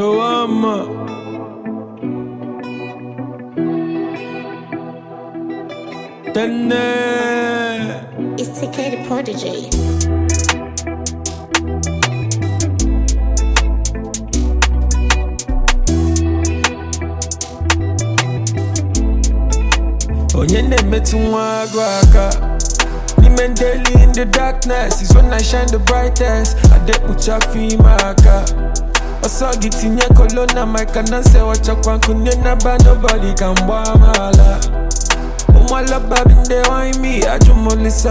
Tawama. Tene. It's TK the Prodigy. Onye na-emetụ nwa agụ aka N'ime daily in the darkness is when I shine the brightest Adekpucha afọ ime aka Ọsọ gị tinye kolo na maika na nsewachakwa nkunye naba nobody ka mgba amaala Ụmụ alaba bi ndị wine me ajụmolisa